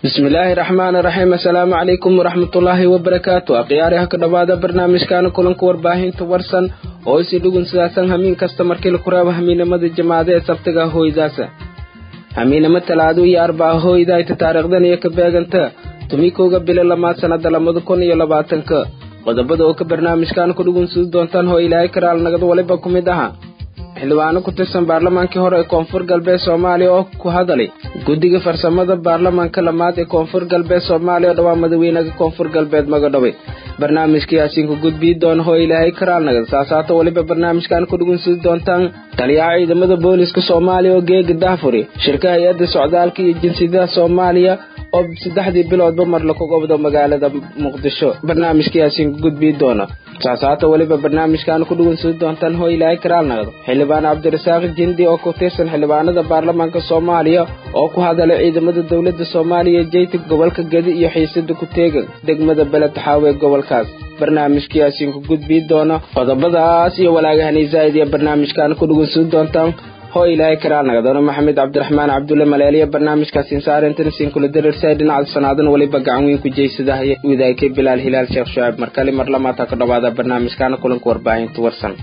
bismillaahi raxmaani raxiim assalaamu calaykum waraxmatullaahi wabarakaatu akhyaariha ka dhowaada barnaamijkaana kulanka warbaahinta warsan oo isi dhugun sidaasan hamiin kasta markii laku reebo hamiinimada jamaacada ee sabtiga hooydaasa hamiinimo talaado iyo arbaca hooydayta taariikhdan iyo ka beeganta tumikowga bilo lamaad sannada labada kun iyo labaatanka qodobada oo ka barnaamijkaana ku dhugunsudi doontaan hoo ilaahay karaal nagad waliba ku mid aha xildhibaano ku tirsan baarlamaankii hore ee koonfur galbeed soomaaliya oo ku hadalay guddiga farsamada baarlamaanka lamaad ee koonfur galbeed soomaaliya oo dhawaa madaxweynaha koonfur galbeed magadhawey barnaamijkii asiinku gudbii doona hoo ilaahay karaal nagad saasaata weliba barnaamijkan ku dhugunsudi doontaan taliyaha ciidamada booliska soomaaliya oo geega daafuri shirka hay-adda socdaalka iyo jinsiyadaha soomaaliya oo saddexdii biloodba mar laku gobdo magaalada muqdisho barnaamijkii asiinku gudbii doona saasaata weliba barnaamijkan ku dhugunsudi doontaan hoo ilaahay karaal nagdo xildhibaan cabdirasaaq jindi oo ku tirsan xildhibaanada baarlamaanka soomaaliya oo ku hadalay ciidamada dowladda soomaaliya jeyta gobolka gedi iyo xiisada ku teegan degmada beletaxaawe ee gobolkaas barnaamijkii asiinku gudbii doona qodobadaas iyo walaagahani zaa'id iyo barnaamijkan ku dhugunsudi doontaan hoo ilaahay karaal nagdoona maxamed cabdiraxmaan cabdulle maleeliya barnaamijkaasiin saarintanisiin kula darirsay dhinaca sanaadan weliba gacan weyn ku jeysadahay widaykay bilaal hilaal sheekh shucaab markale mar lamaata ka dhowaada barnaamijkaana kulanka warbaahinta warsan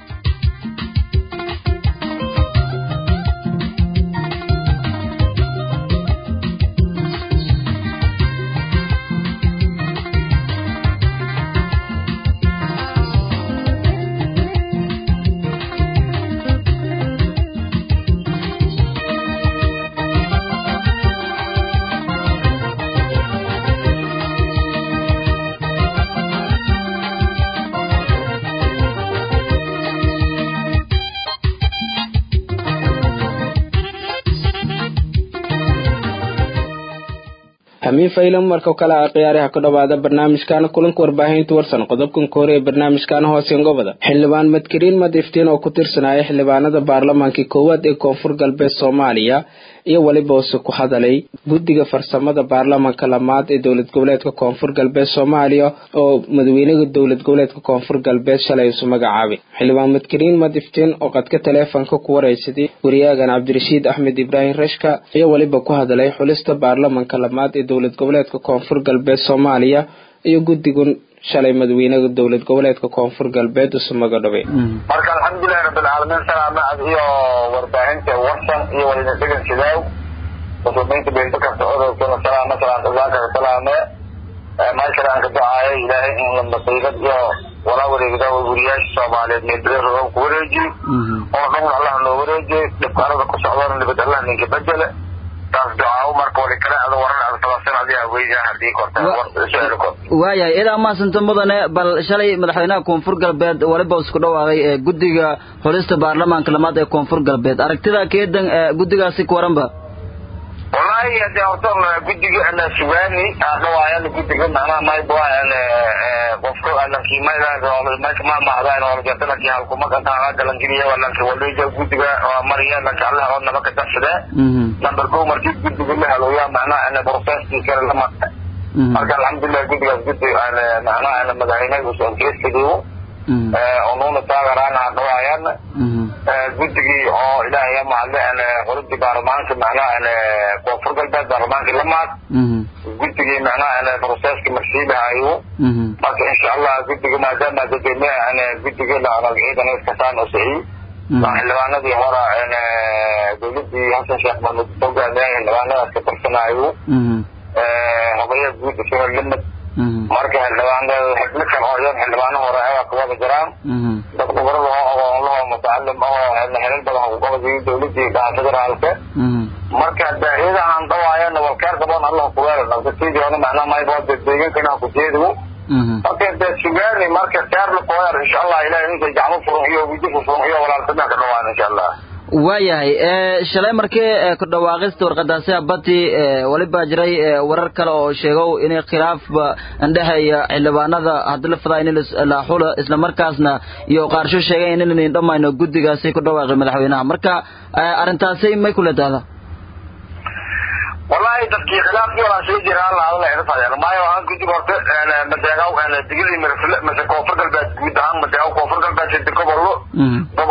hamiin faylan marka kale a khiyaariha ka dhowaada barnaamijkaana kulanka warbaahinta warsan qodobkan koore ee barnaamijkaana hooseen gobada xildhibaan madkariin madiftiin oo ku tirsanaya xildhibaanada baarlamaankii koowaad ee koonfur galbeed soomaaliya iyo weliba use ku hadalay guddiga farsamada baarlamaanka lamaad ee dowlad goboleedka koonfur galbeed soomaaliya oo madaxweynaha dowlad goboleedka koonfur galbeed shalay isu magacaabay xildhibaan madkariin madiftiin oo qadka taleefonka ku waraysaday wariyaagan cabdirashiid axmed ibraahim rashka iyo weliba ku hadalay xulista baarlamaanka lamaad ee dowlad goboleedka koonfur galbeed soomaaliya iyo guddigun shalay madaxweynaha dowlad goboleedka koonfur galbeed isu magadhabay marka alxamdulilahi rabbilcaalamiin salaamacad iyo warbaahinta warsan iyo walina degan sidaaw muslimiinta beenta kasta odowkana salaama salaam islaankaa salaame maashara aan ka ducaayo ilaahay in la masiibad iyo walaa wareegda weriyaasha soomaaliyeed meelbere rogan ku wareejiyo oo dhan allah noo wareejiyo dhibkaanada ku socdana nibad allah ninka bedele taas ducaawo marka wali kale ada waran ada sabasan adiga weyda hadii korta su-aal kor waayahay ilaa maasanta mudane bal shalay madaxweynaha koonfur galbeed waliba isku dhawaaqay ee guddiga xulista baarlamaanka lamaad ee koonfur galbeed aragtida keedan guddigaasi ku waranba wallahi hadee horta guddiga ana sugaani dhawaayan guddiga macnaha mayba qofka lankiimayka mamahdan olajata lanki halkumaka galangiriya lanki waliga guddiga mariya lanki allah oo naba ka darsade number go markii guddiga la haloya macnaha ana processkii kale lama marka alxamdulilah guddigaas guddi macnaha ana madaxweynaha usonkesidiyo onuuna taagaraan dhawaayan guddigii oo ilaahay mahadle qoladii baarlamaanka macnaha koonfur galbeed baarlamaankii lamaad guddigii macnaha proceska marsiilahayo marka insha allah guddiga maadaama dadweynaha guddiga ciidan iskasaan usiciy xildhibaanadii hora dowladii xasan sheekh mahmud hogaamiya xildhibaanadaas ka tirsanaayo hogayaha guud isagoo limid marka xildhibaanada xibno kale oo iyan xildhibaano hore ayaa kuwada jiraan dad khubarada oo aqoon lahoo mutacalim ahoo helal badan kuqabadiyay dowladii dhaha federaalka marka daaiyadahan dhawaayana walkeer gaboon allah kuweela nabtatidii hore macnaha mayba deegankana kujeedigu marka dee sugaani marka keer lakuweer insha allah ilahay ninka gacmo furan iyo wijifu furan iyo walaalsadan ka dhawaan insha allah waayahay shalay markii ku dhawaaqista warqadaasi abati waliba jiray warar kale oo sheego inay khilaafba indhexeeya xildhibaanada hadii la fadaa in la xulo isla markaasna iyo qaarsho sheegeen inayn dhamayno guddigaasi ku dhawaaqay madaxweynaha marka arrintaasi may kula tahda wallahi dadkii khilaafkii walaa sii jira alla hadala ina fadeen maayo aan guddig horte madeegaw digilii mase koonfur galbeed guud ahaan madeegaw koonfur galbeed sida gobollo gobolka bay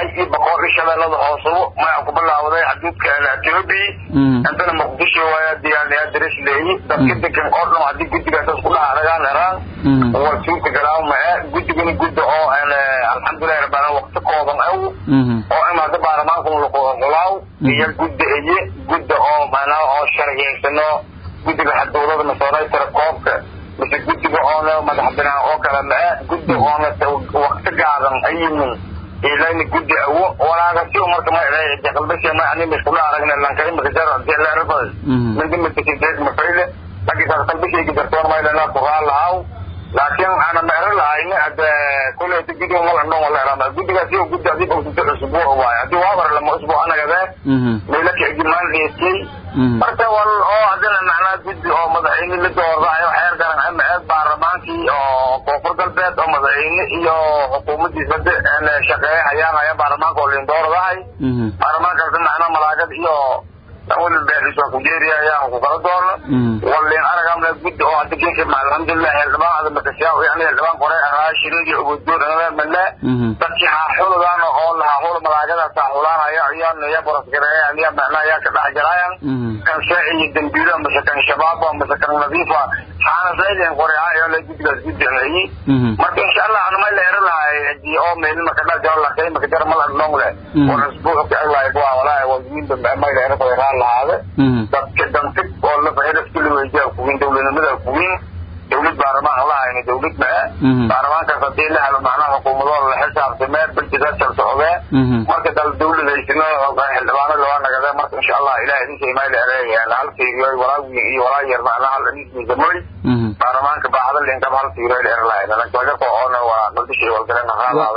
baay iyo boqol iyo shabeellada hoosebo maya ku bilaawday xaduudka ethiopia intana muqdisho waaya diyaarniyaa daris leeyi dadka degan oo dhan haddii guddigaas isku dhex aragaan heraan war suurta galaaw mae guddigana gudda oo alxamdulillahi rabbil waqti kooban aw oo imaada baarlamaanka laquulaaw iyo gudda eye gudda oo macnaha oo sharciyeysano guddiga xadowlada masoonaytara koobka mise guddiga oona madax binaan oo kale mae gudda oona waqti gaadan ayimin ilayna guddi awo walaaga si marka ma jaqalbashe ma ani miskula aragna lanka imika jar jelerafas minda mitakideed mafayle lagi jaqalbashayga dartoon maylana kuraa lahaw laakiin ana meero lahayn hade kule guddiga malandhon waleerama guddigaas iyo guddi adii ogsinta usbuuc waayo hadii waabar lama usbuuc anagade meylaka egimaan dheetay marka wal oo hadina macnaa guddi oo madaxweyne la doordayo xeer garan ama eed baarlamaankii oo koonfur galbeed oo madaxweyne iyo xukuumadiisa shaqeeya hayaan haya baarlamaanka oo lin doordahay baarlamaankaas macnaa malaagad iyo wali beerisa kujeeriya ayaan ku kala doorno walin aragamna guddi oo hadda geesha alxamdulilah xildhibaan ada makasyaa yani xildhibaan kore raashirin iyo ugodoon male dadkii haaxuludan oo lahaahul malaagada saaxulaanaya iyo ya borasgareeyan ya macnaa yaa ka dhex jiraayan kan shaaci iyo dambiilo mase kan shabaaba mase kan nadiifa xaanasayden kore ha iyo la guddigaas guddiceeyi marka insha allah anumay leero lahay hadii oo meel maka dhex jiro lakay maka jaro mala dhong le war isbuuc ka aglahay waa walaahi waziin may leero koyraa lahaade dadka dantig oo la fahelaska la weydiya kuwiin dowladnimada kuwiin dawlad baarlamaan lahayna dawlad maa baarlamaankaas hadii la helo macnaha xukuumadooda la xisaabtamee bilkisaasal socdee marka dal dawladaysino xildhibaano loo nagade marka insha allah ilaah idin shaymayla ereeyaan hal fiiriyo walaawi iyo walaa yar macnaha hal ismiisamoy baarlamaanka baaxda linkaba hal fiiriyo la erlahayn lankagako oona waa qaldishay walgalena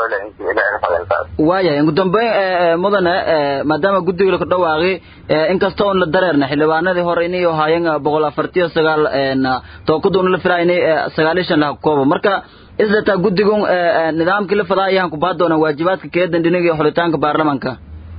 qaadaado waayahay ugu dambeyn mudane maadaama guddiga laku dhawaaqi inkasta oon la dareerna xildhibaanadii hore inay ahaayeen boqol afartiyo sagaal tookaduna la filaa inay sagaaliyo shan laha koobo marka isdataa guddigun nidaamkii la fadaa ayaan ku baa doonaa waajibaadka keedan dhinaga xulitaanka baarlamanka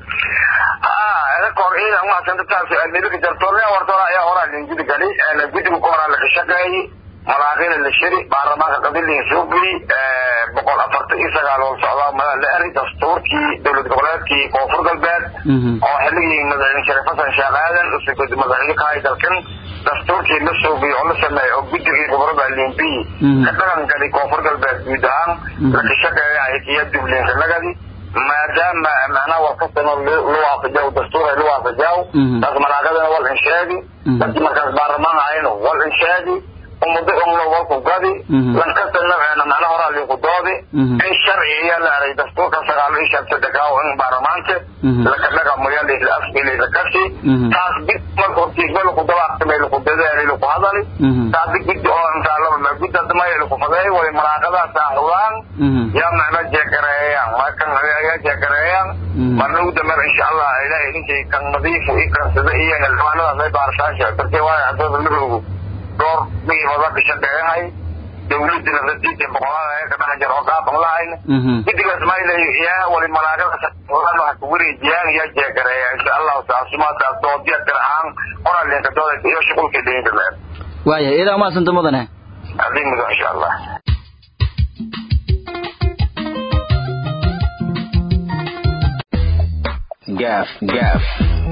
kor ciidan maasantataas nibika jartoorne wartoona ayaa horaa lingudi gali guddiga ku horaa laga shaqeeyey malaaqina la shiri baarlamaanka qabilin suuqi boqol afartan iyo sagaal oo socdaa mada la eri dastuurkii dowlad goboleedkii koonfur galbeed oo xilligii madaxweyne sharif xasan sheekh aadan usugud madaxweyne ka hay dalkan dastuurkii la suuqiyey oo la sameeyey oo guddigii gobolada limbi ka dhaqan gali koonfur galbeed guud ahaan laka shaqeeya haykiya dublinkanagadi maadaama macnaha warkastana lu waafajaw dastuur lu waafajaw taas malaaqadana wal insheegi dadkii markaas baarlamaan ahayno wal insheegi umada umlo walku gadi lankastana macnaha horaa linku doodi in sharci ayaa la aray dastuurka sagaal iyo shan sadexaaw in baarlamaanka laka dhaqamayo layla afki layla kasi taas bid marka hortiisba laku dabaaqtamay laku dadaali laku hadali taasi guddi oo intaalaba guddi hadamaya laku fadeey way malaaqadaas ahwaan yaa macna jeekareeyaan markan ayaa jeekareeyaan marna ugu dambeer insha allah ilahay idinkay kan nadiifu i kansada iyo xildhibaanadaas ay baarashaasha dartee waayo hadooda midoogu dhowr miibada ka shaqeeyahay dawladina rasiidka boqolaada ee ka dhex jira oo qaatan lahayn guddigaas mayla yaa wali malaagada waxa ku wareejiyaan yaa jeekareeya insha allahu taasumaataas doodiya tir ahaan qoraalinka dooda iyo shuqulka dheynta leer waayahay idaa umahadsanta mudane adii mudo insha allah gaaf gaaf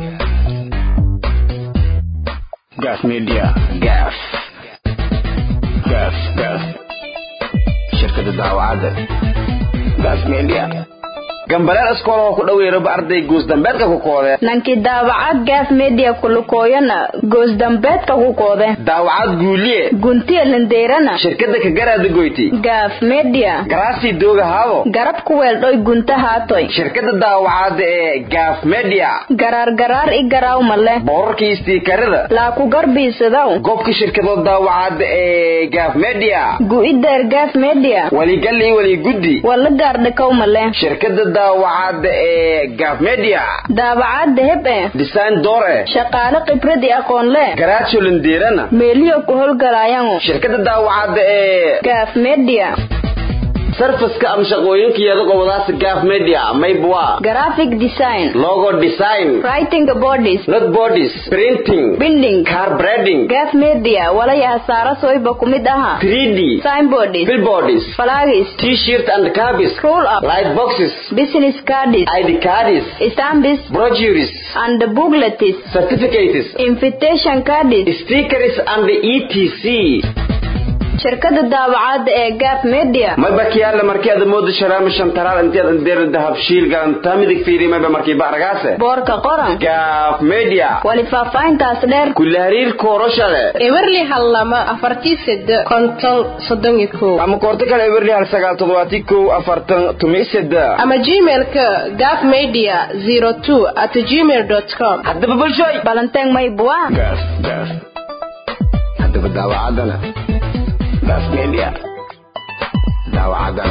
gaaf media gaaf gaaf gaaf shirkada daawacadda gaaf media gambaleel iskool oo ku dhaweeraba arday goosdambeedka ku koode nanki daawacad gaaf media kulukooyana goosdambeedka ku koode daawacad guuliye guntiya lindeerana shirkada kagaraada goyti gaaf media garaasii dooga haabo garab ku weeldhoy gunta haatoy shirkada daawacadda ee gaaf media garaar garaar i garaawma leh boorarkii istiikarada laa ku garbiisadaw goobka shirkadood daawacadda ee gaaf media gu'ideer gaaf media waligal iyo waliguddi wala gaardhakawma leh shirkada daawacadda ee gaaf media daawacadda heb e design doore shaqaale khibrad i aqoon leh garaajo lindeerana meeliyo ku howlgalaayango shirkada daawacadda ee gaaf media sarfaska ama shaqooyinkeeda qobadaas gaaf media maybwa graphic design logo design writing bodies not bodies printing binding car branding gaaf media walaya hasaaro soyba ku mid aha 3d signboards billboards flags t-shirt and cabis roll up light boxes business cards id cards stamps brochures and booklets certificates invitation cards stickers and etc shirkada daawacadda ee gaaf media mayba kiyaale markii aad moodo sharaama shantaraal intiyaad andeer dahab shiil galanta midig fiiri mayba markii baaragaase boorka qoran gaaf media wali faahfaahintaas dheer kula hariir kooroshale ewerli hal lama afartii sede konton soddon iyo kow ama koorto kale ewerli hal sagaal toddobaati kow afartan tumi seda ama gmailka gaf media zero two at gmail dot com haddaba bulshooy balanteeng maybua gaaf gaaf haddaba daawacadana gaaf media daawacadana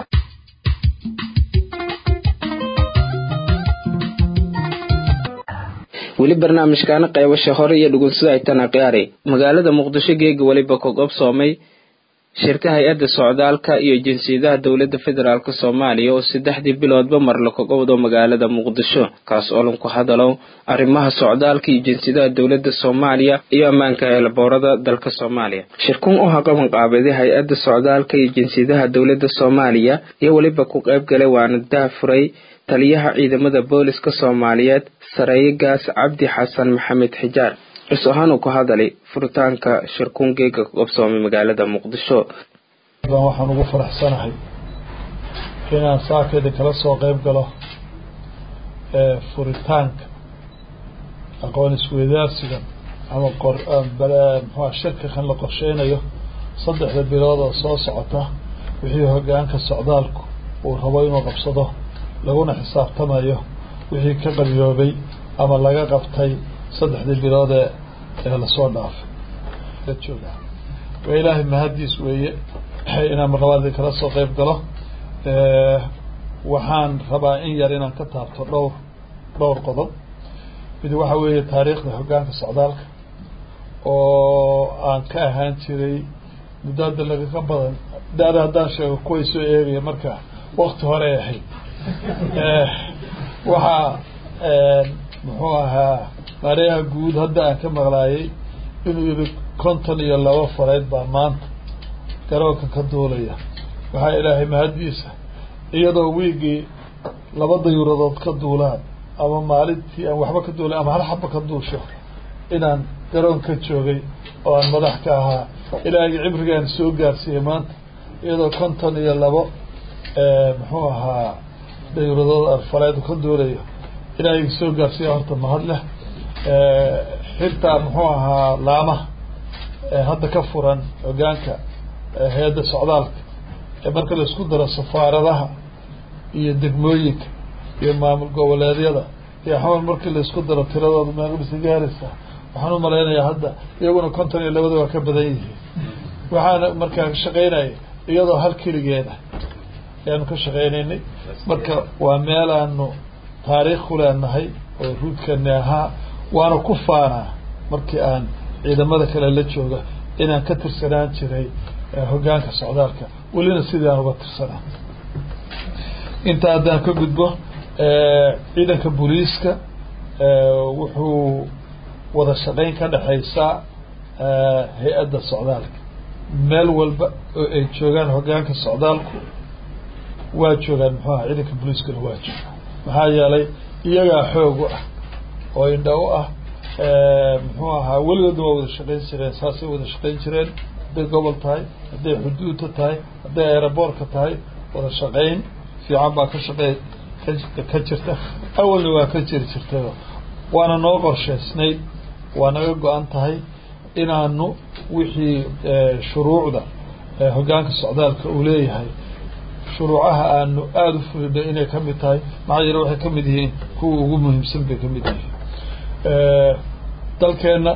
weli barnaamijkaana qaybasha hore iyo dhugunsida ay tana qiyaaray magaalada muqdisho geega weliba ka gobsoomay shirka hay-adda socdaalka iyo jinsiyadaha dowladda federaalk soomaaliya oo saddexdii biloodba mar la kaga wado magaalada muqdisho kaas oo lanku hadalo arrimaha socdaalka iyo jinsiyadaha dowladda soomaaliya iyo ammaanka heelaboorada dalka soomaaliya shirkun u haqaban qaabaday hay-adda socdaalka iyo jinsiyadaha dowladda soomaaliya iyo weliba ku qayb galay waana daafuray taliyaha ciidamada booliska soomaaliyeed sareeye gaas cabdi xasan maxamed xijaar is ahaan uu ku hadalay furitaanka shirkuun geega ka qabsoomay magaalada muqdisho waxaan ugu faraxsanahay inaan saakeeda kala soo qeyb galo furitaanka aqoon isweydaarsigan ama mxua shirka kan la qorsheynayo saddexda bilood oo soo socota wixii hogaanka socdaalku uu rabo inuu qabsado laguna xisaabtamayo wixii ka qabiyoobay ama laga qabtay saddexdii bilood ee ee lasoo dhaafay la jooga waa ilaahay mahaddiis weeye inaan marlabaadii kala soo qeyb galo waxaan rabaa in yar inaan ka taabto dhowr dhowr qodob mid waxa weeye taariikhda hoggaanka socdaalka oo aan ka ahaan jiray muddo hadda lagaga badan daada haddaan sheego kuway soo eegaya marka wakti hore ahayd waxaa muxuu ahaa mareeha guud hadda aan ka maqlaayay inuu yihi konton iyo laba faleyd baa maanta garoonka ka duulaya waxaa ilaahay mahaddiisa iyadoo wiigii laba dayuuradood ka duulaan ama maalintii aan waxba ka duulay ama hal xaba ka duusho inaan garoon ka joogay oo aan madax ka ahaa ilaahay cibrigaan soo gaarsiiyey maanta iyadoo konton iyo labo muxuu ahaa dayuuradood alfaleedu ka duulayo ilaahay soo gaarsiiya horta mahad leh xirtaa muxuu ahaa laamaha hadda ka furan hogaanka hay-adda socdaalka ee marka la isku daro safaaradaha iyo degmooyinka iyo maamul goboleedyada iyo xamal markii la isku daro tiradooda meeqbisa gaaraysa waxaan u malaynayaa hadda iyaguna konton iyo labada waa ka badan yihiin waxaana markaa ka shaqaynaya iyadoo hal keligeeda ayaanu ka shaqaynaynay marka waa meel aanu taariikh ku leenahay oo ruudkani ahaa waana ku faanaa markii aan ciidamada kale la jooga inaan ka tirsanaan jiray hoggaanka socdaalka welina sidii aan uga tirsanaa intaa haddaan ka gudbo ciidanka booliiska wuxuu wada shaqayn ka dhexaysaa hay-adda socdaalka meel walba oo ay joogaan hoggaanka socdaalku waa joogaan muxuu aha ciidanka booliiskana waa joogaan maxaa yeelay iyagaa xoog u ah oo indha u ah muxuu ahaa weligoodna waa wada shaqayn jireen saasay wada shaqayn jireen hadday gobol tahay hadday xuduudta tahay hadday aeroboortka tahay wada shaqayn fiican baa ka shaqey ka jirta awalna waa ka jiri jirtay waana noo qorshaysnayd waa naga go-an tahay inaanu wixii shuruucda hoggaanka socdaalka uu leeyahay shuruucaha aanu aada u fulino inay ka mid tahay maxaa yeele waxay ka mid yihiin kuwa ugu muhiimsan bay ka mid yihiin dalkeenna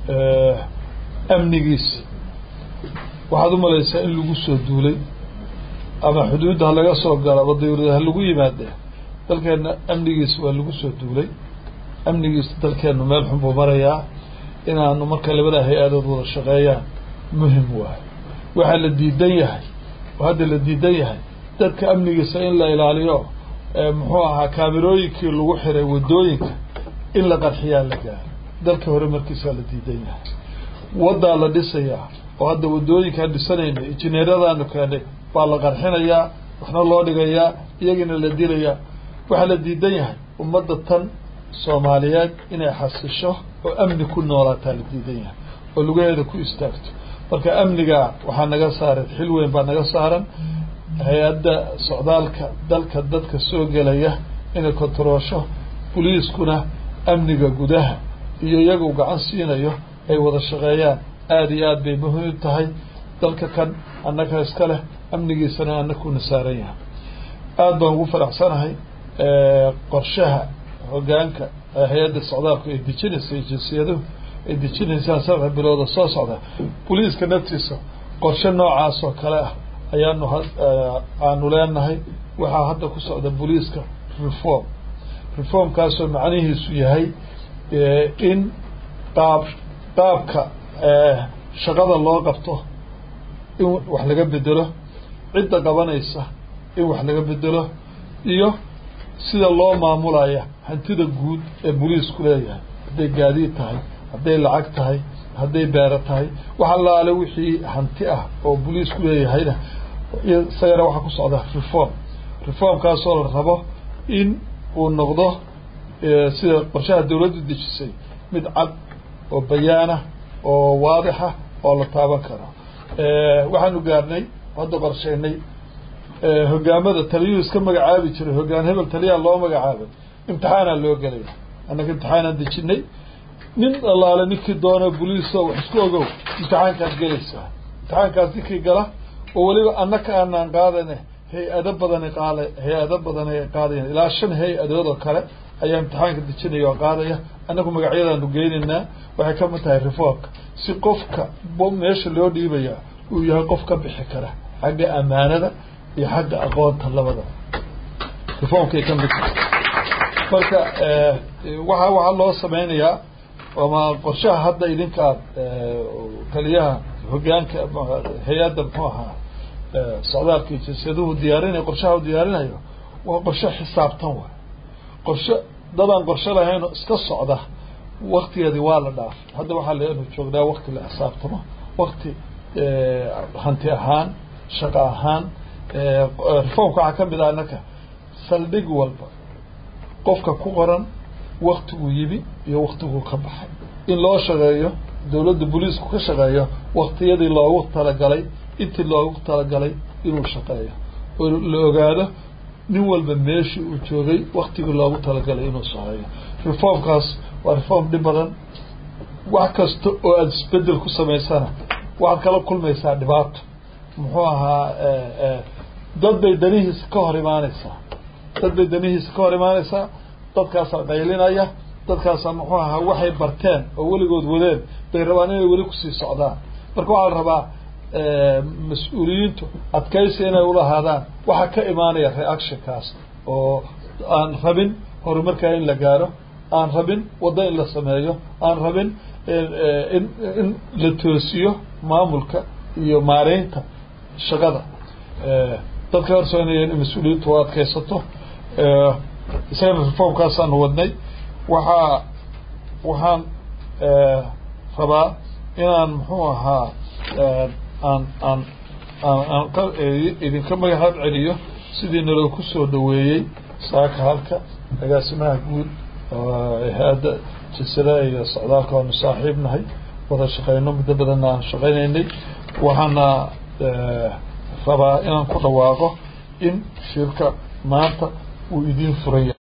amnigiisa waxaad u malaysaa in lagu soo duulay ama xuduudda ha laga soo galo ama dawlada ha lagu yimaade dalkeenna amnigiisa waa lagu soo duulay amnigiisa dalkeennu meel xun buu marayaa inaanu marka labada hay-adood wada shaqeeyaan muhim waayo waxaa la diidan yahay oo hadda la diidan yahay dadka amnigiisa in la ilaaliyo muxuu ahaa kaamirooyinkii lagu xiray waddooyinka in la qarxiyaa la gaaro dalka hore markiisaa la diidan yahay waddaa la dhisayaa oo hadda waddooyinkaan dhisanayna injineeradaanu keenay baa la qarxinayaa waxna loo dhigayaa iyagina la dilayaa waxaa la diidan yahay ummadda tan soomaaliyeed inay xasisho oo amni ku noolaataa la diidan yahay oo lugaheeda ku istaagto marka amnigaa waxaa naga saaran xil weyn baa naga saaran hay-adda socdaalka dalka dadka soo gelaya inay kontaroosho boliiskuna amniga gudaha iyo iyagu gacan siinayo ay wada shaqeeyaan aada iyo aad bay muhiim tahay dalka kan annaga iska leh amnigiisana annakuna saaran yahay aada baan ugu faraxsanahay qorshaha hoggaanka hay-adda socdaalku ay dejinaysa jinsiyaduhu ay dejinaysaan saddex bilooda soo socda boliiska naftiisa qorshe noocaas oo kale ah ayaanu aanu leenahay waxaa hadda ku socda boliiska reform reformkaasoo macnihiisu yahay in qaab qaabka shaqada loo qabto in wax laga bedelo cidda qabanaysa in wax laga bedelo iyo sida loo maamulaya hantida guud ee boliisku leeyahay hadday gaadiid tahay hadday lacag tahay hadday beero tahay wax allaale wixii hanti ah oo boliisku leeyahayna isagana waxaa ku socda reform reformkaasoo la rabo in uu noqdo sida qorshaha dawladdu dejisay mid cad oo bayaana oo waadixa oo la taaban karo waxaanu gaarnay hadda qorsheynay hogaamada taliyuhu iska magacaabi jiray hogaan hebel taliyaa loo magacaabay imtixaanaa loo gelaya annaga imtixaanaan dejinay nin allaale ninkii doono boliiso wax isku ogow imtixaankaad gelaysaa imtixaankaas ninkii gala oo weliba annaka aanaan qaadane hay-ado badani qaada hay-ado badani qaadayan ilaa shan hay-adood oo kale ayaa imtixaanka dejinaya oo qaadaya annagu magacyadaanu geynaynaa waxay ka mid tahay reformka si qofka meesha loo dhiibaya uu yahay qof ka bixi kara xagga ammaanada iyo xagga aqoonta labada reformkay ka mid tahay marka waxa waxaa loo sameynayaa ama qorshaha hadda idinka aad taliyaha hogaanka hay-adda muxuu ahaa socdaalka iyo jinsiyaduhu diyaarinayo qorshaha u diyaarinayo waa qorshe xisaabtan waay qorshe dadaan qorshe lahayn oo iska socda waktigeedii waa la dhaafay hadda waxaa leenu joognaa wakti la xisaabtamo wakti hanti ahaan shaqo ahaan reformka waxaa ka mid ah annaka saldhig walba qofka ku qoran waktiguu yimi iyo waktiguu ka baxay in loo shaqeeyo dawladda boliisku ka shaqeeyo waktiyadii loogu talagalay intii loogu talagalay inuu shaqeeyo oo la ogaado nin walba meeshii uu joogay waktigii loogu talagalay inuu shaqeeyo reformkaas waa reform dhib badan wax kasta oo aada isbedel ku samaysana waxaad kala kulmaysaa dhibaato muxuu ahaa dad bay danihiisa ka hor imaanaysaa dad bay danihiisa ka hor imaanaysaa dadkaasaa qaylinaya dadkaasaa muxuu ahaa waxay barteen oo weligood wadeen bay rabaan inay weli kusii socdaan marka waxaa la rabaa mas-uuliyiintu adkaysi inay ulahaadaan waxaa ka imaanaya reactionkaas oo aan rabin horumarkaa in la gaaro aan rabin waddo in la sameeyo aan rabin in in la toosiyo maamulka iyo maareynta shaqada dadka horsoonaya in mas-uuliyiintu u adkaysato isagana reformkaasaanu wadnay waxaa waxaan rabaa inaan muxuu ahaa aan aan aan aan idinka magacaab celiyo sidii naloo ku soo dhaweeyey saaka halka agaasimaha guud hay-adda jinsadaha iyo socdaalka waanu saaxiib nahay wada shaqeyno muddo badanna aan shaqeynaynay waxaana rabaa inaan ku dhawaaqo in shirka maanta uu idiin furan yahay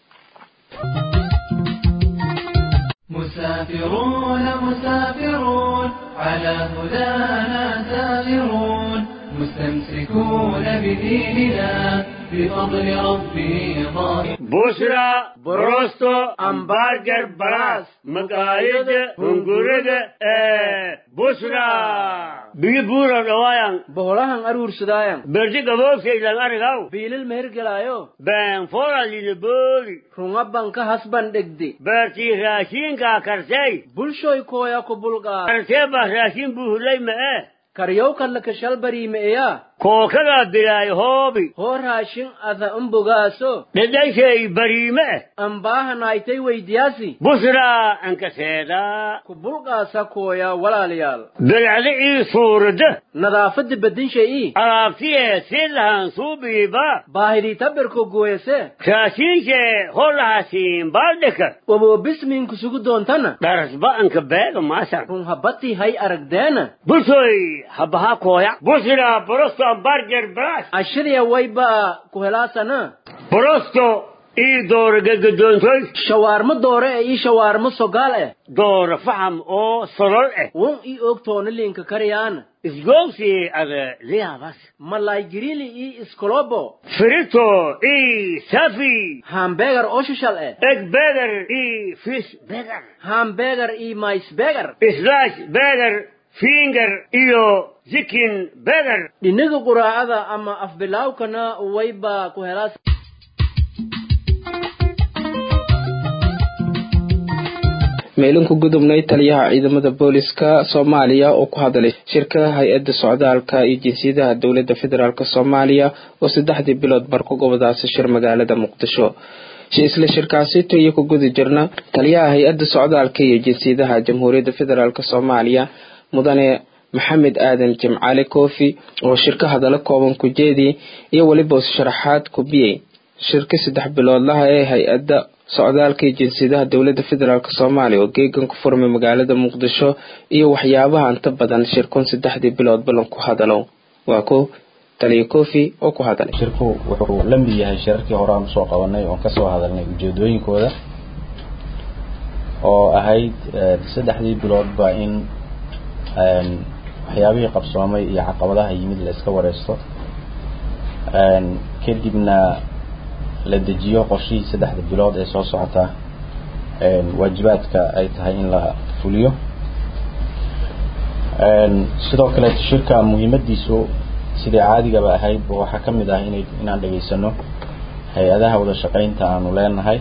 مسافرون مسافرون على هدانا سائرون مستمسكون بديننا بفضل ربه ظاهر بشرى بروستو امبارجر براس مقايد هنغورد بشرى بيجي بورا روايان boholahan aruursadaayan برجي قبوكي لان ارغاو biilil mehergelaayo بان فورا لنبولي runga banka hasban dhegde برتي راشين كا كرتي bulshoy kooya ku bulqaa كرتي با راشين بوهلي ما karyowkanlaka shalbariimeeya kookadaa bilaay hoobi hoo raashin ada umbogaaso dhedhayshay bariime ambaahanaaytay weydiyaasi busraa ankaseedaa ku bulqaasa kooya walaalayaal bilcda ii suurada nadaafadda bedinshayii alaabtiyee si lahan suubiiba baahidii tabirko gooyase raashiinshee hollahasiin baaldhika waboobismiin kusugu doontana dharasba anka beega maasan run habbatii hay aragdeena busoy habaha kooya busra borosto ambarger brash ashiriya wayba ku helaasana borosto ii doora gegadoontoy shawaarmo doore ee ii shawaarmo sogaal eh doora faham oo solol eh won ii ogtoona liinka karyaana isgoogsi ada liyaabas malay girili ii iskolobo frito ii safi hambegar oo shishal eh egg beger ii fish beger hambegar ii mais begar slash beger finger iyo zikin beger dhinaga quraacada ama afbilaawkana wayba ku helaas meelinku gudubnay taliyaha ciidamada booliska soomaaliya oo ku hadlay shirka hay-adda socdaalka iyo jinsiyadaha dowladda federaalk soomaaliya oo saddexdii bilood bar ku gobadaasa shir magaalada muqdisho isla shirkaasito iyo ku gudi jirna taliyaha hay-adda socdaalka iyo jinsiyadaha jamhuuriyadda federaalk soomaaliya mudane maxamed aadan jimcaale koofi oo shirka hadallo kooban ku jeediyey iyo weliba sharaxaad kubiyey shirka saddex biloodlaha ee hay-adda socdaalka iyo jinsiyadaha dowladda federaalk soomaaliya oo geegan ku furmay magaalada muqdisho iyo waxyaabaha inta badan shirkun saddexdii bilood ballan ku hadalo waa ko taliya kofi oo ku hadalay shirku wuxuu la mid yahay shirarkii hore aan usoo qabanay oon kasoo hadalnay ujeedooyinkooda oo ahayd saddexdii biloodba in waxyaabihii qabsoomay iyo caqabadaha yimid la iska wareysto kadibna la dejiyo qorshihii saddexda bilood ee soo socota waajibaadka ay tahay in la fuliyo sidoo kale shirka muhiimadiisu sidai caadigaba ahayd waxaa ka mid ah ina inaan dhegaysano hay-adaha wada shaqaynta aanu leenahay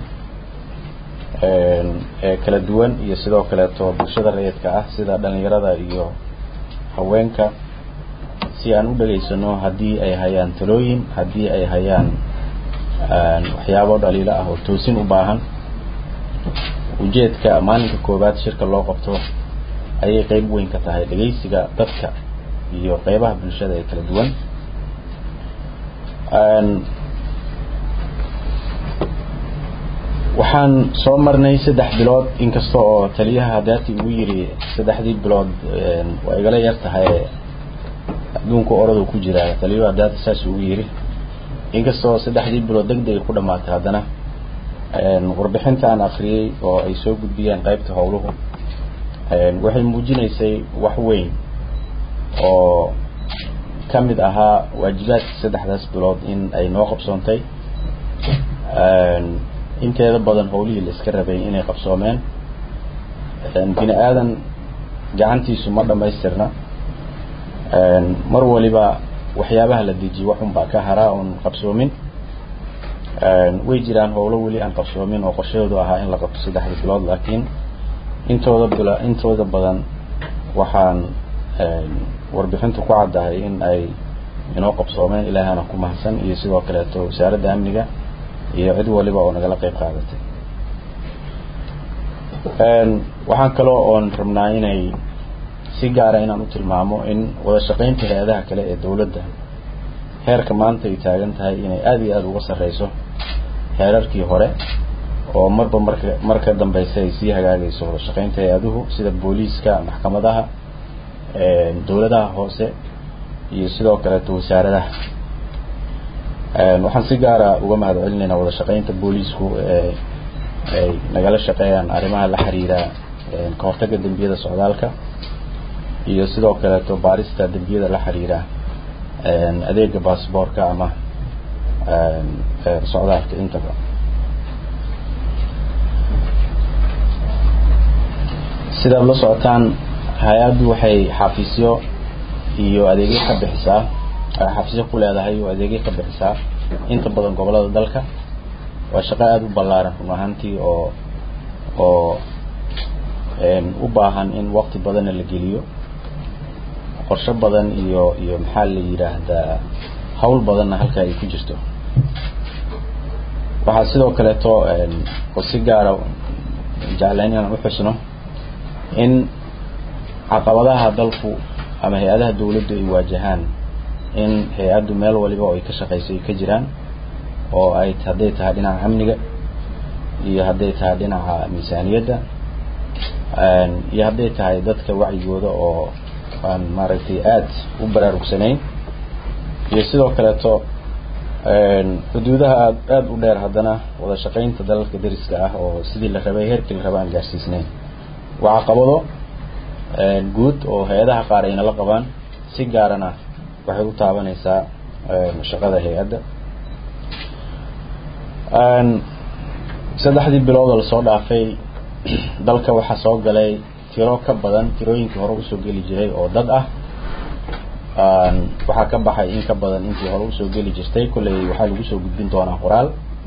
ee kala duwan iyo sidoo kaleeto bulshada rayidka ah sida dhalinyarada iyo haweenka si aan u dhegaysano haddii ay hayaan talooyin haddii ay hayaan waxyaabo dhaliilo ah oo toosin u baahan ujeedka maalinka koowaad shirka loo qabto ayay qeyb weyn ka tahay dhegaysiga dadka iyo qeybaha bulshada ee kala duwan waxaan soo marnay saddex bilood inkasta oo taliyaha daati ugu yiri saddexdii bilood waa igala yar tahay adduunka oradu ku jira taliyuhu daati saas ugu yiri inkastoo saddexdii bilood deg deg ku dhamaatay haddana warbixinta aan akriyey oo ay soo gudbiyeen qeybta howluhu waxay muujinaysay wax weyn oo ka mid ahaa waajibaadkii saddexdaas bilood in ay noo qabsoontay inteeda badan howlihii la iska rabay inay qabsoomeen bini aadan gacantiisu ma dhamaystirna mar waliba waxyaabaha la dejiye waxunbaa ka haraa oon qabsoomin way jiraan howlo weli aan qabsoomin oo qorshahoodu ahaa in la qabto saddexda bilood laakiin intooda bil intooda badan waxaan warbixintu ku caddahay in ay inoo qabsoomeen ilaahana ku mahadsan iyo sidoo kaleeto wasaaradda amniga iyo cid waliba oo nagala qeyb qaadatay waxaan kaloo oon rabnaa inay si gaara inaan u tilmaamo in wada shaqaynta hay-adaha kale ee dowladda heerka maanta ay taagan tahay inay aada iyo aada uga sarreyso heerarkii hore oo marba marka marka dambeysa ay sii hagaagayso wada shaqaynta hay-aduhu sida booliiska maxkamadaha dowladaha hoose iyo sidoo kaleeto wasaaradaha waxaan si gaara uga mahad celinaynaa wada shaqaynta booliisku ee ay nagala shaqeeyaan arrimaha la xiriira ka hortagga dembiyada socdaalka iyo sidoo kaleeto baarista dembiyada la xiriira adeega baasboorka ama socdaalka intaba sidaad la socotaan hay-addu waxay xafiisyo iyo adeegyo ka bixisaa xafiisyo ku leedahay oo adeegyo ka bixisaa inta badan gobolada dalka waa shaqo aada u ballaaran run ahaantii oo oo u baahan in waqti badanna la geliyo qorshe badan iyo iyo maxaa la yidhaahdaa hawl badanna halka ay ku jirto waxaa sidoo kaleeto oo si gaara jeclayn inaan uxusno in caqabadaha dalku ama hay-adaha dawladdu ay waajahaan in hay-addu meel waliba oo ay ka shaqayso ay ka jiraan oo ay hadday tahay dhinaca amniga iyo hadday tahay dhinaca miisaaniyadda iyo hadday tahay dadka wacyigooda oo aan maaragtay aada u baraarugsanayn iyo sidoo kaleeto xuduudaha aad aada u dheer haddana wada shaqaynta dalalka dariska ah oo sidii la rabay heerkii la raba aan gaarsiisnayn waa caqabado guud oo hay-adaha qaar ayna la qabaan si gaarana waxay u taabanaysaa shaqada hay-adda saddexdii bilood oo lasoo dhaafay dalka waxaa soo galay tiro ka badan tirooyinkii hore usoo geli jiray oo dad ah waxaa ka baxay in ka badan intii hore usoo geli jirtay kolley waxaa lagu soo gudbin doonaa qoraal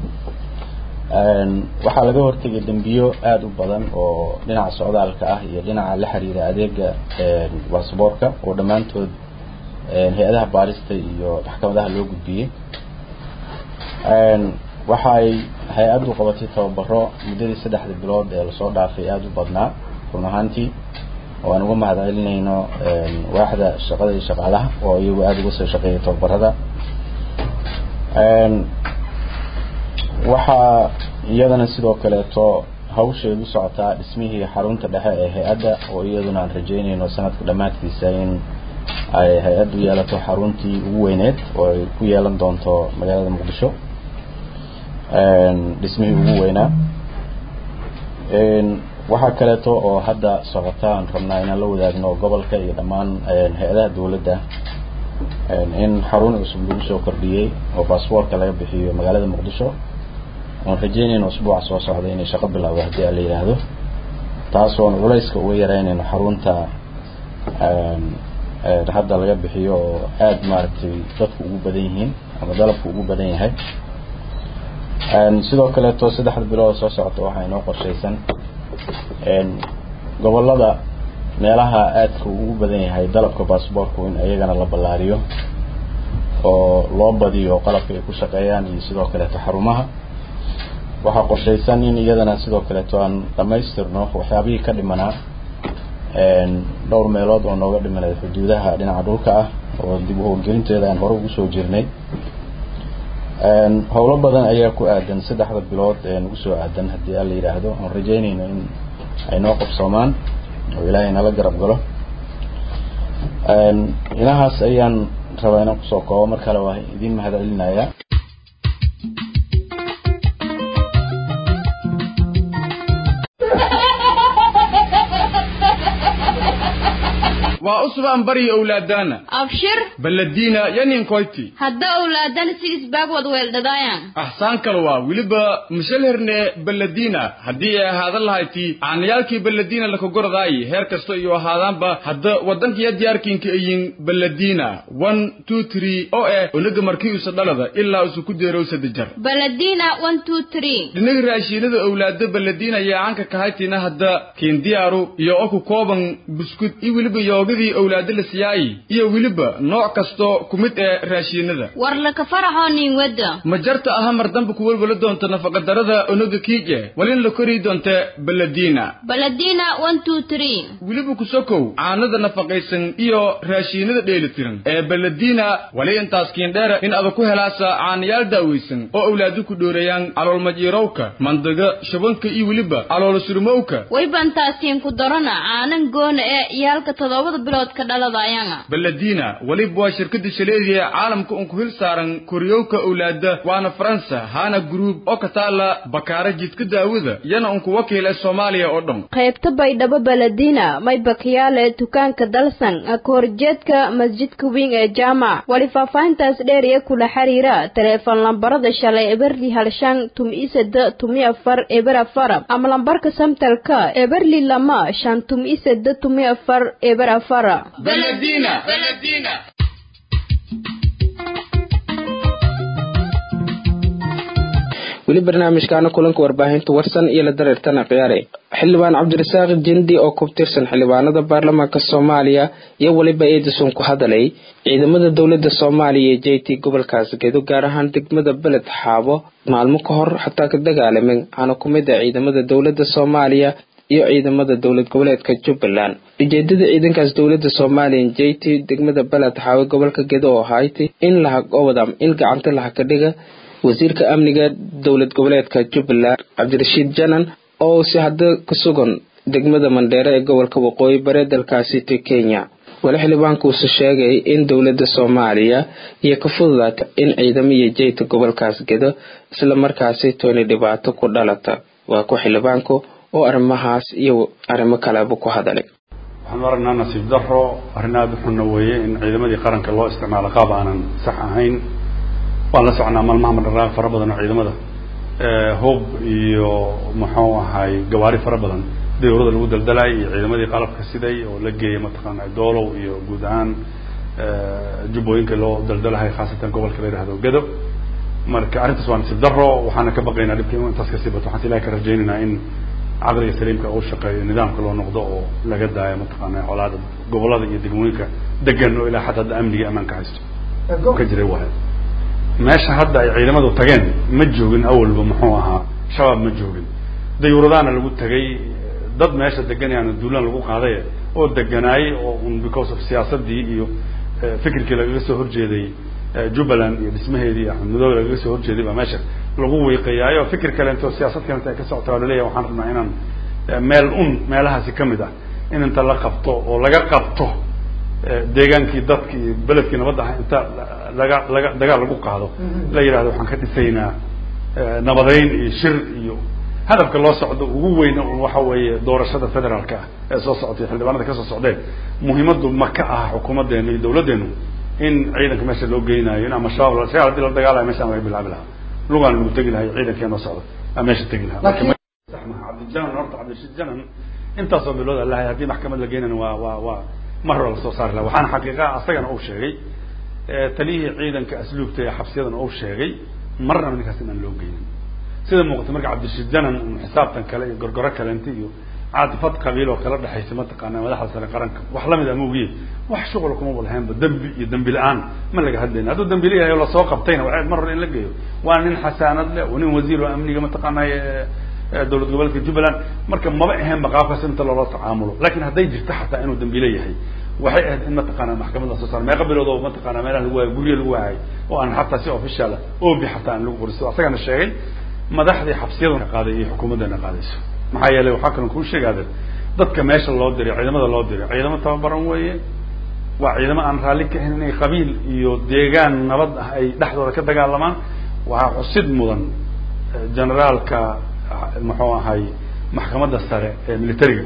waxaa laga hortegay dembiyo aada u badan oo dhinaca socdaalka ah iyo dhinaca la xiriira adeega basaboorka oo dhammaantood hay-adaha baarista iyo maxkamadaha loo gudbiyey waxa ay hay-addu qabatay tababaro muddadii saddexda bilood ee lasoo dhaafay aada u badnaa run ahaantii oo aan uga mahad celinayno waaxda shaqada iyo shaqaalaha oo iyagu aada uga soo shaqeeyay tababarada waxaa iyadana sidoo kaleeto hawsheedu socotaa dhismihii xarunta dhexe ee hay-adda oo iyaduna aan rajeynayno sanadka dhammaadkiisa in ay hay-addu yeelato xaruntii ugu weyneed oo ay ku yeelan doonto magaalada muqdisho dhismihii ugu weynaa waxaa kaleeto oo hadda socota aan rabnaa inaan la wadaagno gobolka iyo dhammaan hay-adaha dawladda in xarun cusub lagu soo kordhiyey oo baasboortka laga bixiyo magaalada muqdisho oon rajeynayno usbuuca soo socda inay shaqo bilowdo haddii aan la yidhaahdo taas oon culayska uga yareynayno xarunta hadda laga bixiyo oo aada maaragtay dadku ugu badan yihiin ama dalabku ugu badan yahay sidoo kaleeto saddexda bilood soo socota waxaa inoo qorshaysan gobolada meelaha aadka ugu badan yahay dalabka baasboortku in iyagana la ballaariyo oo loo badiyo qalabka ay ku shaqeeyaan iyo sidoo kaleeto xarumaha waxaa qorshaysan in iyadana sidoo kaleeto aan dhamaystirno waxyaabihii ka dhimanaa dhowr meelood oo nooga dhimanay xuduudaha dhinaca dhulka ah oo dib u howlgelinteeda aan hore ugu soo jirnay howlo badan ayaa ku aadan saddexda bilood ee nagu soo aadan haddii aan la yidhaahdo aan rajeynayno in ay noo qabsoomaan oo ilaahay nala garab galo inahaas ayaan rabaa inaan kusoo koobo mar kale waa idin mahad celinayaa waa usbaan bari owlaadana abshir baladiina yaninkoyti hadda owlaadana si isbaag wad weeldhadaayan axsaan kale waa weliba mishalherne baladiina haddii ay ahaadan lahayti caanayaalkii baladiina lakagoradaayi heer kasta iyo ahaadaanba hadda waddankiya diyaarkiinka ayin baladiina one two three oo eh onaga markii usa dhalada ilaa usa ku deerow sadajar baladina one two three dhinaga raashiinada owlaada baladiina ayaa caanka kahaytina hadda kiindiyaaru iyo oku kooban buskud iyo weliba yoogadii owlaada la siyaayi iyo weliba nooc kasto ku mid ee raashiinada war laka faraxoo nin wadda ma jarta aha mar damba ku welwala doonta nafaqadarada onaga kiije walin la kori doonta baladiina baladina one two three weliba ku sokow caanada nafaqaysan iyo raashiinada dheelitiran ee baladiina wali intaas kiindheera in ada ku helaasa caanayaal daawaysan oo owlaadu ku dhoorayaan caloolmajiirowka mandaga shabanka iyo weliba caloolo surmowka waybantaasiin ku darana caanan goona ee iyaalka toddobada bilood ka dhaladayanga baladiina weliba waa shirkada shaleediya caalamka un ku hil saaran koryowka owlaada waana faransa hana group oo ka taala bakaara jidka daawada yana unku wakiil ee soomaaliya oo dhan qaybta baydhabo baladina may bakiyaale dukaanka dalsan kahorjeedka masjidka weyn ee jaamac wali faahfaahintaas dheer iyo kula xiriira taleefon lambarada shalay eberli halshan tumi iseda tumi afar eber afar ama lambarka samtalka eberli lama shan tumi iseda tumi afar eber afar baladina baladina weli barnaamijkaana kulanka warbaahinta warsan iyo la dareertana khiyaare xildhibaan cabdirasaaq jindi oo ku tirsan xildhibaanada baarlamaanka soomaaliya iyo weliba edison ku hadalay ciidamada dowlada soomaaliya ee j t gobolkaas gedo gaar ahaan degmada beled xaabo maalmo ka hor xataa ka dagaalameen aana ku mid ah ciidamada dowlada soomaaliya iyo ciidamada dowlad goboleedka jubbaland ujeedada ciidankaas dowlada soomaaliya j t degmada beled xaawe gobolka gedo oo ahayd in lahagobadam in gacanta laha ka dhiga wasiirka amniga dowlad goboleedka jubbaland cabdirashiid janan oo si hadda ku sugan degmada mandheere ee gobolka waqooyi bare dalkaasi to kenya wali xildhibaankuusu sheegay in dowlada soomaaliya iyo ka fududaata in ciidamo iyo jeyta gobolkaas gedo isla markaasi tooni dhibaato ku dhalata waa ku xildhibaanku oo arrimahaas iyo arrimo kaleba ku hadalay waxaan aragnaa nasiib daro arrin aada u xunna weeye in ciidamadii qaranka loo isticmaalo qaab aanan sax ahayn waan la socnaa maalmaha madharaaq fara badan oo ciidamada hub iyo muxuu ahay gawaari fara badan dawlada lagu daldalay iyo ciidamadii qalabka siday oo la geeyay mataqaana doolow iyo guud ahaan jubbooyinka loo daldalahay khaasatan gobolka la yihahdo gedo marka arrintaas waa nasiib daro waxaana ka baqaynaa dhibka inu intaas kasii bato waxaan ilahi ka rajaynaynaa in caqliga saliimka uu shaqeeyo nidaamka loo noqdo oo laga daayo mataqaana colaada gobolada iyo degmooyinka degan oo ilaa xataa hadda amniga ammaanka haysto ka jiray wahay meesha hadda ay ciidamadu tageen ma joogin awalba muxuu ahaa shabaab ma joogin dayuuradaana lagu tegay dad meesha deganayaan duulaan lagu qaaday oo deganaayey oo un because of siyaasadii iyo fikirkii lagaga soo horjeeday jubbaland iyo dhismaheedii iyo axmed madoobe lagaga soo horjeeday baa meesha lagu wiiqayaayo fikir kalento siyaasad kalenta ay ka socota waa laleeyahay waxaan rabnaa inaan meel un meelahaasi kamid ah in inta la qabto oo laga qabto deegaankii dadki iyo beledkii nabadda ah inta laga laga dagaal lagu qaado la yidhahdo waxaan ka dhisaynaa nabadeyn iyo shir iyo hadafka loo socdo ugu weyn waxa weeye doorashada federaalka ah ee soo socotay xildhibaanada kasoo socdeen muhiimadu ma ka aha xukuumadeenu iyo dawladdeenu in ciidanka meesha loo geynayo in ama shabaab shabaab hadii la dagaalayo meshaan laga bilaabi lahaa lugaan lagu tegi lahay ciidankee noo socda aa meesha tegi lahaa cabdijanan horta cabdirashiid janan intaasoo bilood alahay haddii maxkamad la geynana waa waa waa mar hore lasoo saari laha waxaana xaqiiqa asagana uu sheegay taliyihii ciidanka asluubta ee xabsiyadana uu sheegay marnaba ninkaas inaan loo geynin sida muuqata marka cabdirashiid janan xisaabtan kale iyo gorgoro kalenta iyo caadifad qabiil oo kala dhexaysa mataqaana madaxda sare qaranka wax lamid ama ogiye wax shuqul kumaba lahaynba dembi iyo dembi la-aan ma laga hadlayna hadduu dembi la yahay oo lasoo qabtayna waa mar hore in la geeyo waa nin xasaanad leh oo nin wasiir oo amniga mataqaanay dowlad goboleedka jubbaland marka maba ahaynba qaabkaas inta loola tacaamulo lakin hadday jirto xataa inuu dambiile yahay waxay ahayd in mataqaana maxkamad lasoo saaro meeqa bilood oo mataqaana meelaha lagu waayo guryo lagu waayay oo aan xataa si official obi xataa aan lagu qoriso asagana sheegay madaxdii xabsiyaduna qaaday iyo xukuumaddana qaadayso maxaa yeelay waxaa kalon kuu sheegaade dadka meesha loo diray ciidamada loo diray ciidamo tababaran weeye waa ciidamo aan raalli ka ahayn inay qabiil iyo deegaan nabad ah ay dhexdooda ka dagaalamaan waxaa xusid mudan generaalka muxuu ahay maxkamadda sare ee militariga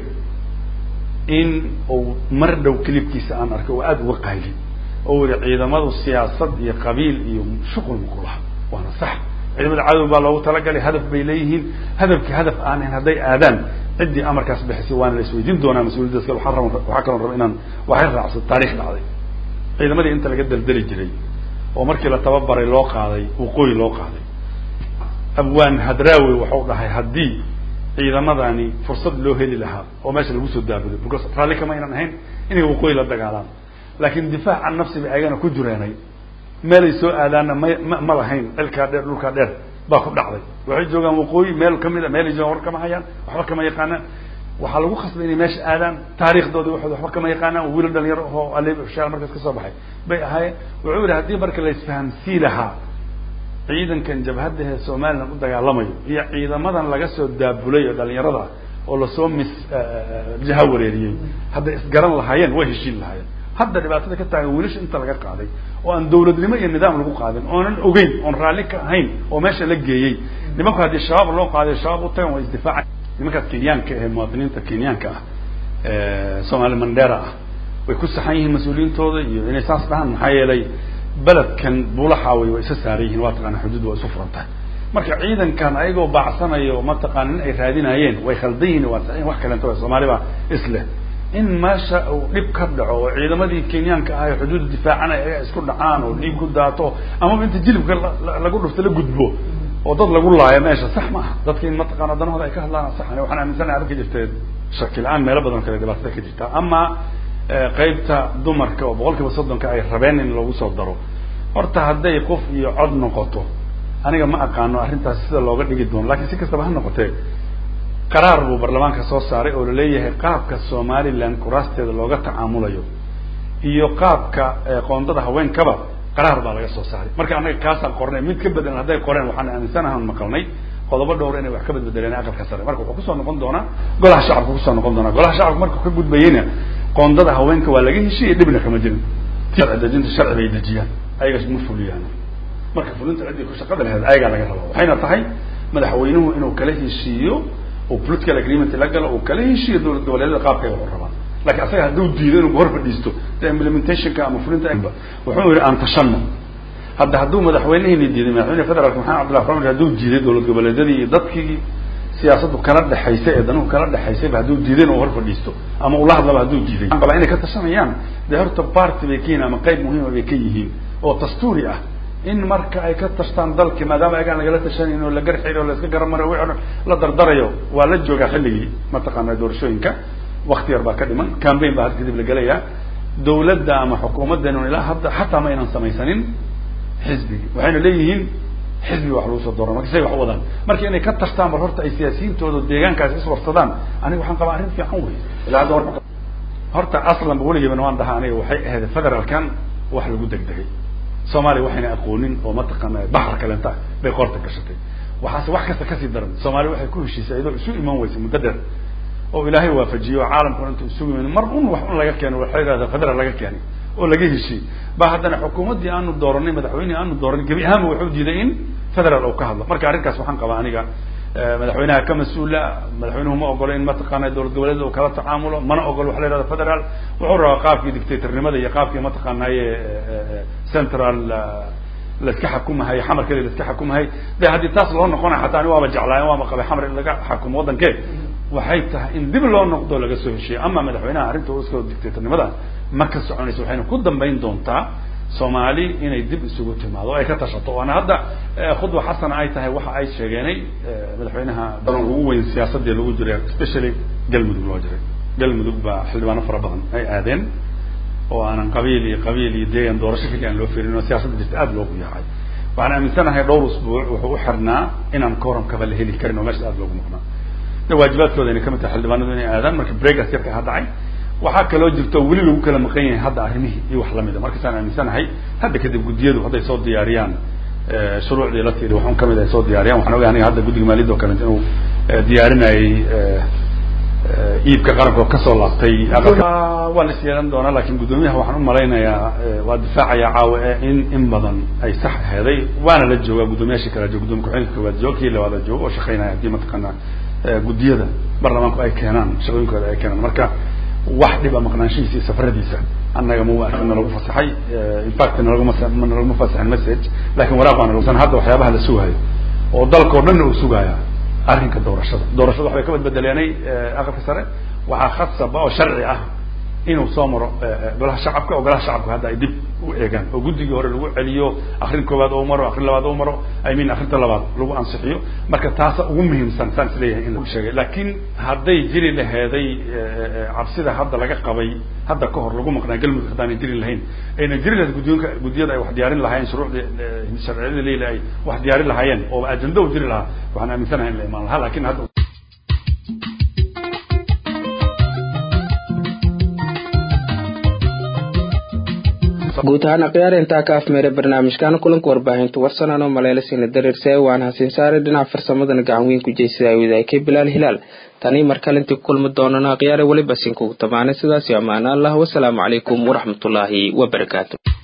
in uu mar dhow kilibkiisa aan arkay oo aada uga qayli oo yihi ciidamadu siyaasad iyo qabiil iyo shuqul ma ku laha waana sax ciidamada cadow baa loogu talagalay hadaf bay leeyihiin hadafkii hadaf aan ahayn hadday aadaan ciddii amarkaas bixisay waana la isweydiin doonaa mas-uuliyaddaas kale waxaan raba waxaa kaloo raba inaan waxay raacsan taarikh dhacday ciidamadii inta laga daldali jiray oo markii la tababaray loo qaaday waqooyi loo qaaday abwaan hadraawi waxau dhahay haddii ciidamadani fursad loo heli lahaa oo meesha lagu soo daabulo because raalli kama aynan ahayn inay waqooyi la dagaalaan laakin difaac can nafsi bay ayagana ku jireenay meelay soo aadaanna ma ma ma lahayn cilkaa dheer dhulkaa dheer baa ku dhacday waxay joogaan waqooyi meel kamid a meelay joogaan war kama hayaan waxba kama yaqaanaan waxaa lagu khasbay inay meesha aadaan taariikhdooda waxooda waxba kama yaqaanaan oo wiilal dhalinyaro ahoo ale shaal markaas kasoo baxay bay ahaayeen wuxuu yihi haddii marka la isfahamsii lahaa ciidankan jabhadda ee somalilan u dagaalamayo iyo ciidamadan laga soo daabulay oo dhalinyarada oo lasoo mis jaha wareeriyey hadday isgaran lahaayeen way heshiin lahaayeen hadda dhibaatada ka taagan wiilasha inta laga qaaday oo aan dawladnimo iyo nidaam lagu qaadin oonan ogeyn oon raalli ka ahayn oo meesha la geeyey nimanku haddii shabaab loo qaaday shabaab u tagan waa isdifaaca nimankaas kenyaanka ee muwaadiniinta kenyaanka ah somaali mandera ah way ku saxan yihiin mas-uuliyiintooda iyo inay saas dhahaan maxaa yeelay beledkan buulaxaaway waa isa saaran yihiin waa taqaana xuduud waa isu furan tahay marka ciidankan ayagoo baacsanayo mataqaana in ay raadinayeen way khaldan yihin waa saxiin wax kalento soomaali baa isleh in meesha uu dhib ka dhaco oo ciidamadii kenyaanka ah ee xuduudda difaacanay ayaga isku dhacaan oo dhiig ku daato amaba inta jilibka lagu dhufto la gudbo oo dad lagu laayo meesha sax ma aha dadka in mataqaana danahooda ay ka hadlaan sax waxaan aaminsanahay arrinka jirtee shaki la-aan meelo badan kale dhibaatada ka jirta ama qaybta dumarka oo boqol kiiba soddonka ay rabeen in lagu soo daro horta hadday qof iyo cod noqoto aniga ma aqaano arrintaas sida looga dhigi doono lakin si kastaba ha noqotee qaraar buu baarlamaanka soo saaray oo laleeyahay qaabka somaliland kuraasteeda looga tacaamulayo iyo qaabka qoondada haweenkaba qaraar baa laga soo saaray marka annaga kaasaan qornay mid ka bedelan hadday qoreen waxaan aaminsanahan maqalnay qodobo dhowr inay wax ka badbedeleen aqalka sare marka wuxuu kusoo noqon doonaa golaha shacabka kusoo noqon doonaa golaha shacabka markuu ka gudbayeyna qoondada haweenka waa laga heshiiyey dhibna kama jirin dejinta sharci bay dejiyaan ayaga ma fuliyaan marka fulinta ciddii ku shaqada laheed ayagaa laga rabaa waxayna tahay madaxweynuhu inuu kala heshiiyo oo political agreement la galo uu kala heshiiyo dowlad goboleedyada qaabka ay wax u rabaan lakin asaga hadduu diido inuu hor fadhiisto de implementationka ama fulinta wuxuu yihi aan tashano hadda hadduu madaxweynehini diiday madaxweyne federaalka maxamed cabdillah xamar hadduu diiday dowlad goboleedyadii iyo dadkii siyaasaddu kala dhexaysay ee danuhu kala dhexaysayba hadduu diiday inuu hor fadhiisto ama ula hadlaba hadduu diiday waxaan qabaa inay ka tashanayaan dee horta party bay ka yihiin ama qayb muhiima bay ka yihiin oo dastuuri ah in marka ay ka tashtaan dalki maadaama ayagaan lagala tashanayn oo la garxiri o la iska garamarayo wi la dardarayo waa la joogaa xilligii mataqaana doorashooyinka wakti yar baa ka dhiman cambaign baa had kadib la gelayaa dawladda ama xukuumaddan ilaa hadda xataa ma aynan samaysanin xisbigi waxayna leeyihiin xisbi wax lagu soo doora marka say wax u wadaan marka inay ka tashtaan bal horta ay siyaasiyiintooda deegaankaas iswarsadaan aniga waxaan qabaa arrin fiican wey ilaa hadda war horta aslanba weligeebana waan dhahaa aniga waxay ahayd federaalkan wax lagu degdegay soomaaliya waxayna aqoonin oo mataqaana baxar kalenta bay qoorta gashatay waxaase wax kasta kasii daran soomaaliya waxay ku heshiisay iyadoo isu iman weysay muddo dheer oo ilaahay waafajiyo oo caalamkuna intuu isugu yimin mar un wax un laga keeno waxay yidhahdaa federal laga keenay oo laga heshiiyey ba haddana xukuumaddii aanu dooranay madaxweynihii aanu dooranay gebi ahaanba wuxuu diiday in federal uu ka hadlo marka arrinkaas waxaan qabaa aniga madaxweynaha ka mas-uula madaxweynuhu ma ogolo in mataqaana dowlad goboleeda uu kala tacaamulo mana ogolo waxa la yihahda federal wuxuu rabaa qaabkii dictatornimada iyo qaabkii mataqaanaye central laiska xakumahay xamarkeeda laiska xakumahay de haddii taas loo noqonay xataa ani waaba jeclaayen waaba qabay xamar in laga xakumo waddankee waxay tahay in dib loo noqdo laga soo heshiiyo ama madaxweynaha arrinta iska dictatornimada ma ka soconayso waxayna ku dambayn doontaa soomaali inay dib isugu timaado o ay ka tashato waana hadda khudwa xasana ay tahay waxa ay sheegeenay madaxweynaha daran ugu weyn siyaasadii lagu jiray especially galmudug loo jiray galmudug baa xildhibaano fara badan ay aadeen oo aanan qabiil iyo qabiil iyo deegan doorasho keliya aan loo firin oo siyaasadda jirta aada loogu yaacay waxaan aaminsanahay dhowr usbuuc wuxuu u xirnaa inaan kooramkaba la heli karin oo meesha aada loogu maqnaa de waajibaadkooda inay kamid tahay xildhibaanadu inay aadaan marka breakas yarka ha dhacay waxaa kaloo jirto weli lagu kala maqan yahay hadda arrimihii iyo wax lamida markaasaan aaminsanahay hadda kadib guddiyadu hadday soo diyaariyaan shuruucdii la tiiri waxun kamid ay soo diyaariyaan waxaan ogahay aniga hadda guddiga maaliyadda oo kaleeto inuu diyaarinayay iibka qaranka oo kasoo laabtay waa la is yeelan doonaa lakin guddoomiyaha waxaan u malaynayaa waa difaacaya caawa in in badan ay sax aheeday waana la joogaa guddoomiyaashii kala jooga gudoomiya ku-xigeenka koowaad jooga kii labaada jooga oo shaqeynaya haddii mataqaana guddiyada baarlamaanku ay keenaan shaqooyinkooda ay keenaan marka wax dhiba maqnaanshihiisa iyo safaradiisa annaga ma nalagu fasaxay infact nalaguma nalaguma fasaxin message lakin waraaq baa nalagu hadda waxyaabaha la sugayo oo dalka o dhanna uu sugaaya arrinka doorashada doorashada waxbay ka badbedeleenay aqalka sare waxaa khasaba oo sharci ah inuu soo maro golaha shacabka oo golaha shacabka hadda ay dib u eegaan oo guddigii hore lagu celiyo akrin koowaad oo maro akrin labaad oo maro i mean akrinta labaad lagu ansixiyo marka taasa ugu muhiimsan saan isleeyahay in lagu sheegay laakiin hadday jiri laheeday cabsida hadda laga qabay hadda ka hor lagu maqnaa galmudug haddaanay jiri lahayn ayna jiri lahayd guddoonka guddiyada ay wax diyaarin lahaayeen shuruucdii sharciyada leila ay wax diyaarin lahaayeen oo ajenda u jiri lahaa waxaan aaminsanahay in la imaan lahaa lakin hadda guud ahaan akhyaar intaa ka afmeeray barnaamijkan kulanka warbaahinta warsanaan oo maleelasina dareerse waan hasiin saaray dhinaca farsamadana gacan weyn ku jeysada wadaakay bilaal hilaal tanii mar kalintii ku kulmi doonana akhyaare weliba sinkugu tamaanay sidaasi ammaana allah wasalaamu calaykum waraxmatullaahi wabarakaatu